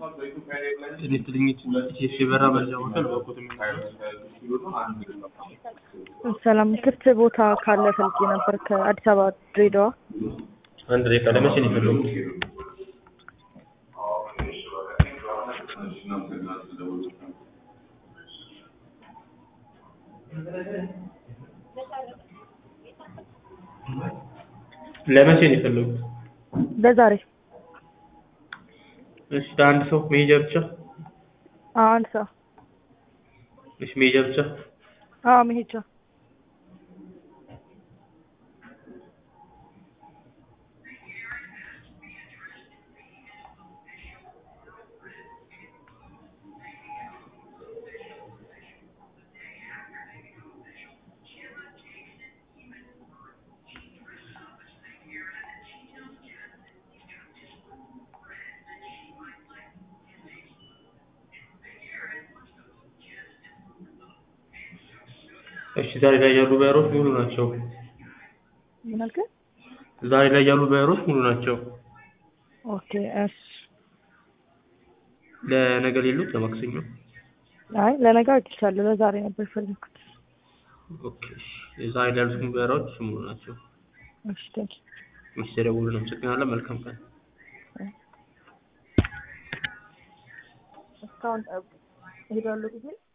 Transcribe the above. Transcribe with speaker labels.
Speaker 1: ኤሌክትሪክ የበራ መረጃ ሆቴል በቁጥ
Speaker 2: ሰላም ክፍት ቦታ ካለ ፈልጌ ነበር ከአዲስ አበባ ድሬዳዋ።
Speaker 1: አንድ ደቂቃ ለመቼ ነው የፈለጉት? ለመቼ ነው የፈለጉት?
Speaker 2: ለዛሬ
Speaker 1: እሺ ለአንድ ሰው መሄጃ ብቻ?
Speaker 2: አዎ፣ አንድ ሰው
Speaker 1: እሺ መሄጃ ብቻ?
Speaker 2: አዎ፣ መሄጃ
Speaker 1: እሺ ዛሬ ላይ ያሉ ባየሮች ሙሉ ናቸው።
Speaker 2: ምን አልከኝ?
Speaker 1: ዛሬ ላይ ያሉ ባየሮች ሙሉ ናቸው።
Speaker 2: ኦኬ እሺ።
Speaker 1: ለነገ ሌሉት ለማክሰኞ?
Speaker 2: አይ ለነገ አግኝቻለሁ። ለዛሬ ነበር የፈለኩት።
Speaker 1: ኦኬ እሺ። ዛሬ ላይ ያሉት ባየሮች ሙሉ ናቸው።
Speaker 2: እሺ ቴንክ
Speaker 1: እሺ ተደውሉ። እናመሰግናለን። መልካም ቀን።
Speaker 2: እስካሁን ሄዳለሁ ጊዜ